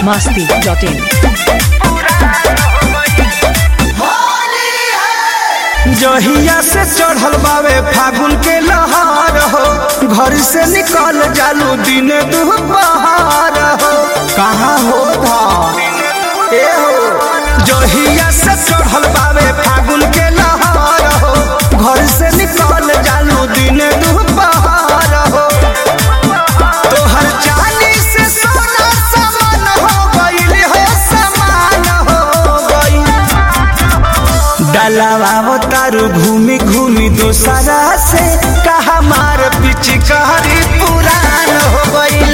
masti.in. जहिया से चढ़ल बावे फागुन के लहार हो घर से निकल जालू दिन दुपहार हो कहाँ हो धान ए हो जहिया से चढ़ल बावे फागुन के लहार हो घर से निकल जालू दिन दुपहार हो तोहर चांदी से सोना समान हो गइल हो समान हो गइल डलावा तारू घूमी घूमी दोसरा से कहा मार पिचकारी पुरान हो गइल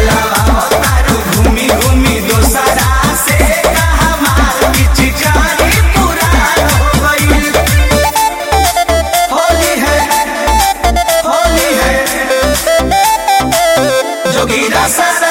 घूमी घूमी दोसरा से कहा मार पिचकारी पुरान हो गइल होली है होली है जोगीरा सारा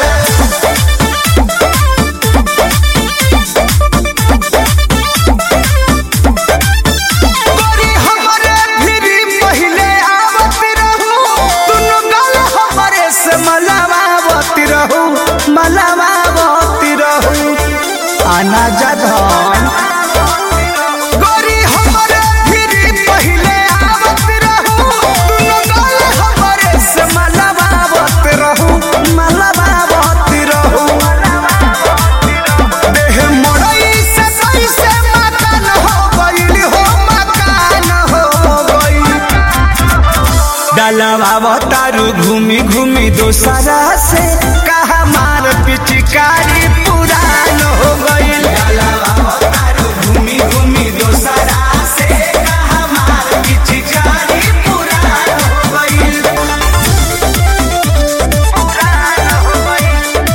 गोरी हमरे भिरी पहिले आवत रहू दुनु गल हमरे से मलावावत रहू मलावावत रहू आना जधन गोरी हमरे भिरी पहिले आवत रहू दुनु गल हमरे से मलावावत रहू मलावावत रहू देह मड़ई से कैसे मकान हो गइल हो मकान हो गइल डलवा तारू घूमी घूमी दोसरा से कहा मार पिचकारी पुरान हो गइल घूमी घूमी दोसरा से कहा मार पिचकारी पुरान हो गइल पुरान हो गइल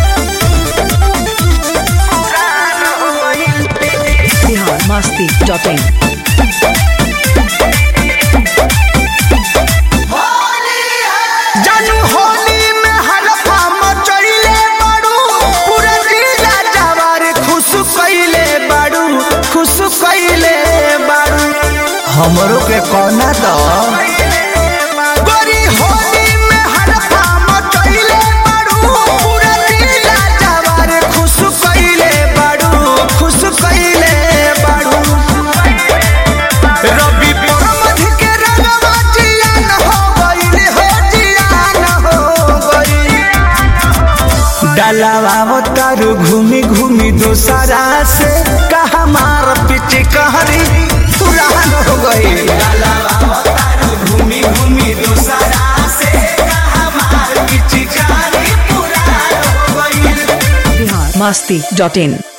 पुरान हो गइल Bihar masti.in. जानू होली में हलफा मचइले बाड़ू पूरा जिला जवार खुश कइले बाड़ू खुश कइले बाड़ू हमरो के कोना द गोरी होली में हलफा मचइले बाड़ू पूरा जिला जवार खुश कइले बाड़ू खुश कइले बाड़ू रवि परमध के रंगवा जियान हो गइल हो जियान हो गइल डलावा तारू घूमी घूमी दोसरा से कहा मार पिच कहरी पुरान हो गइल घूमी घूमी दोसरा से कहा मार पिच कहरी पुरान हो गइल Bihar masti.in.